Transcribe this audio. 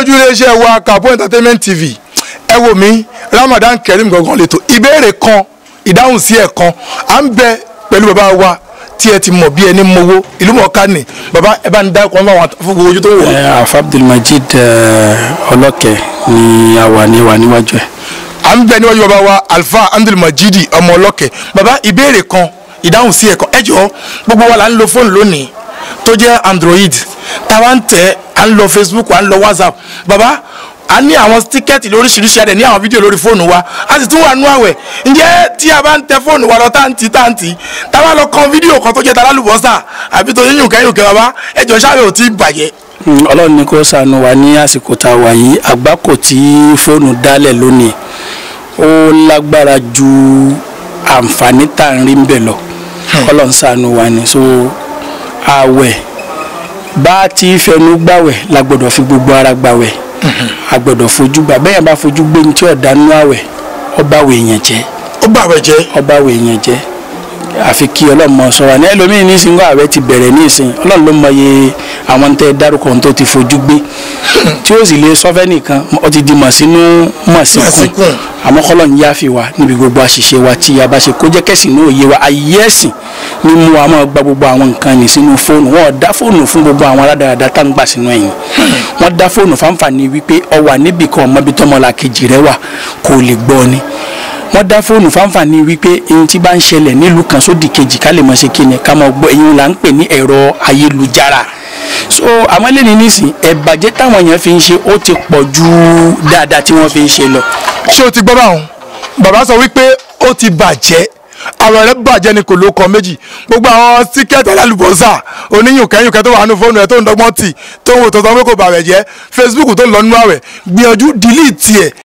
lójú iléeṣẹ́ wa Kabo Entertainment TV ẹ wò mí Ramadan Kareem gangan lè tó ìbéèrè kan ìdáhùn sí ẹ̀ kan à ń bẹ pẹ̀lú bàbá wa tí ẹ ti mọ̀ bí ẹni mowó ìlú mọ̀ọ́ká ni bàbá ẹ bá ń dá ẹ̀kọ́ àwọn fún gbogbo ojú tó wò. ẹ àfa abdulmajid ọlọ́kẹ́ ni a wà ní wà níwájú ẹ̀. à ń bẹ níwájú bàbá wa Alfa Abdulmajid ọmọ ọlọ́kẹ́ bàbá ìbéèrè kan ìdáhùn sí ẹ̀ kan ẹ jọ̀ọ́ gbogbo wa là ń lo fóònù lónìí tó jẹ́ Android táwa ń tẹ̀ à ń lọ Facebook à ń lọ WhatsApp bàbá a ní àwọn tíkẹ́ẹ̀tì lóríṣiríṣi adẹ̀ ní àwọn fídíò lórí fóònù wa a sì tún wà nú àwẹ̀ ǹjẹ́ tí a bá ń tẹ fóònù wa lọ táǹtì táǹtì tá a bá lọ kan fídíò kan tó jẹ́ találùbọ́sà àbí tó yíyùn kẹ́yìn kẹ́ bàbá ẹjọ́ sáré ò tí ì bàjẹ́. ọlọ́run ní kó ṣàánú wa ní àsìkò tá a wà yìí àgbákò tí fóònù dálẹ̀ lónìí ó lágbára ju àǹfààní tá à ń rí ń bẹ̀ lọ ọlọ́run ṣàánú wa ni so àwẹ̀ bá a ti fẹnu gbàwẹ̀ la gbọ́dọ̀ fi gbogbo ara gbàwẹ̀ a gbọ́dọ̀ fojú gbà bẹ́ẹ̀ bá fojú gbé ní tí ọ̀dà nínú àwẹ̀ ọba àwẹ̀ èèyàn jẹ́ ó bà wẹ̀ jẹ́ ọba àwẹ̀ èèyàn jẹ́ àfi kí ọlọ́run mọ sọ wa ní ẹlòmíín ní ìsìnkú àwẹ̀ ti bẹ̀rẹ̀ ní ìsìn ọlọ́run ló mọ iye àwọn tẹ́ dárúkọ tó ti fojú gbé tí ó sì lè sọ́fẹ́ nìkan ó ti di mọ̀sínú mọ̀sínkùn Mọ̀sínkùn. àmọ́ kọ́lọ̀ ń yáfi wa níbi gbogbo àṣìṣe wa tí a bá ṣe kó jẹ́ kẹ́sìn náà yé wa ayé ẹ̀sìn ní mú wa máa gba gbogbo àwọn nǹkan ní sínú fóònù wọn ò dá fóònù fún gbogbo àwọn aládàáda tá ń gbà sínú ẹ̀yìn wọ́n dá fóònù fáǹfààní wípé ọ wà níbì kan ọmọbi tọmọlà kejì rẹ wà kó lè gbọ́ ni wọ́n dá fóònù fáǹfààní wípé ohun tí bá ń ṣẹlẹ̀ nílùú kan sódì kejì ká lè mọ̀ ṣe kíni ká mọ̀ gbọ́ èyí là ń pè ní ẹ̀rọ ayélujára so àwọn eléyìí nísìn ẹ̀bàjẹ́ táwọn èèyàn fi ń ṣe ó ti pọ̀ ju dáadáa tí wọ́n fi ń ṣe lọ ṣé o ti gbọ́ báwọn bàbá sọ wípé ó ti bàjẹ́ àwọn rẹ̀ bàjẹ́ ni kò ló kọ méjì gbogbo àwọn tíkẹ́ẹ̀tì alálùbọ́sà oníyùnkẹ́yùnkẹ́ tó wà nínú fóònù rẹ̀ tó ń dọ́gbọ́n tì tó ń wò tó sọ pé kò bàrẹ̀ jẹ́ Facebook tó ń lọ nínú àwẹ̀ gbìyànjú delete ẹ̀